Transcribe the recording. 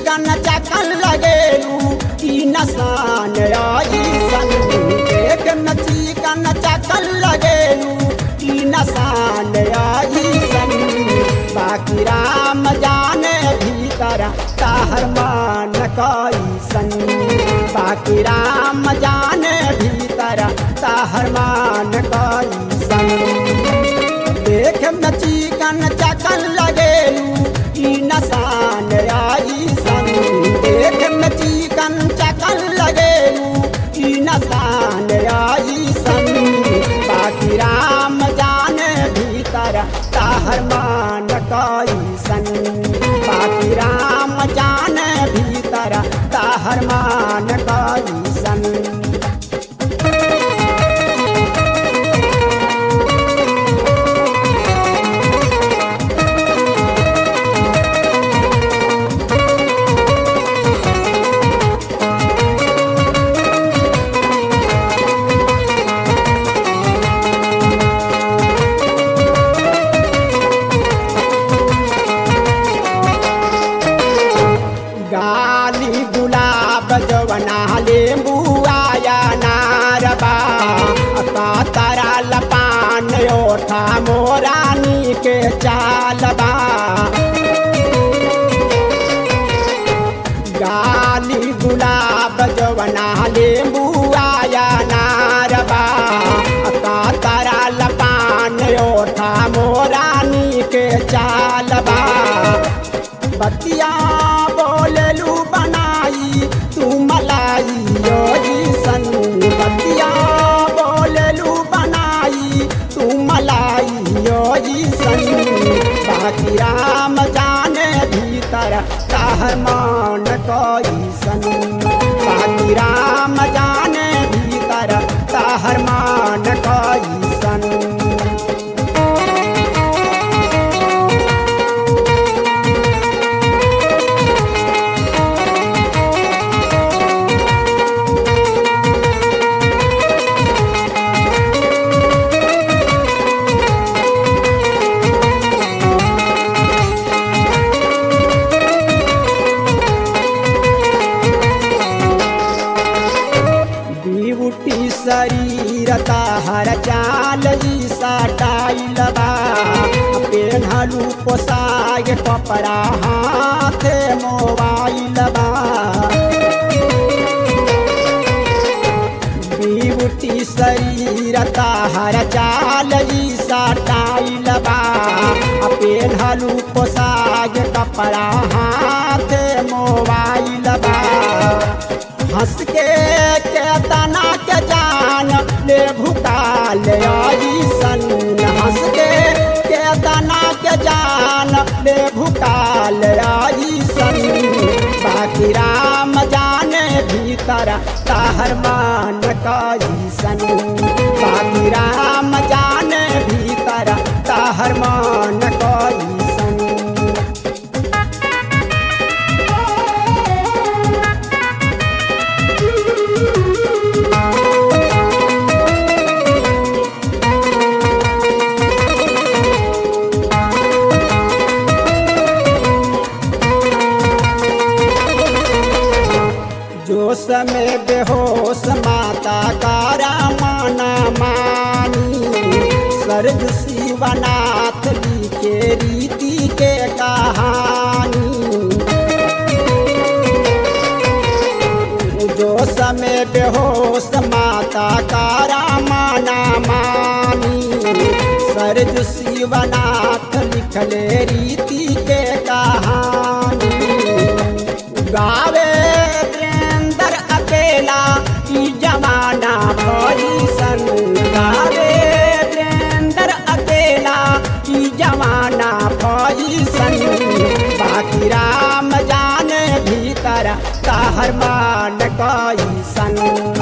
चिकन चकन लगेलू की नसान आई सन देख में चिकन चकन लगेलू की नसान आई सन बाकी राम जाने भीतर ताहर मान कई सन बाकी राम जाने भीतर ताहर मान कई सन देख में चिकन चकन लगेलू ई नसान आई सन देख में चिकन चकन लगेलू ई नसान आई सन बाकी राम जाने भीतर ताहर मान कई सन बाकी राम जाने भीतर ताहर मान कई सन गाली गुलाब जवना लेंबू आया नारबा का तारा लपान ओठा मोरानी के चालबा गाली गुलाब जवना लेंबू आया नारबा का तारा लपान ओठा मोरानी के चालबा बतिया बोललू बनाई तू मलाई यो जी सन बतिया बोललू बनाई तू मलाई यो जी सन बाकी राम जाने भीतर ताहर मान कोई सन बाकी राम जाने भीतर ताहर मान कोई सन ब्यूटी शरीर ताहर चाल ई सटाइल बा पेन्हलू पोसाग कपड़ा हाथ मोबाइल बा ब्यूटी शरीर ताहर चाल ई सटाइल बा पेन्हलू पोसाग कपड़ा हाथ मोबाइल बा हंस के केतना के जान ले भुकाल आई सन हंस के केतना के जान ले भुकाल आई सन बाकी राम जाने भीतर ताहर मान कई सन बाकी राम जाने भीतर ताहर मान कई सन जोश में बेहोश माता कारा माना मानी सर्ग शिवनाथ लिखे रीति के कहानी जोश में बेहोश माता कारा माना मानी सर्ग शिवनाथ लिखले रीति के कहानी गावे वीरेंद्र अकेला की जमाना भरी सन गावे वीरेंद्र अकेला की जमाना भरी सन बाकी राम जाने भीतर ताहर मान कई सन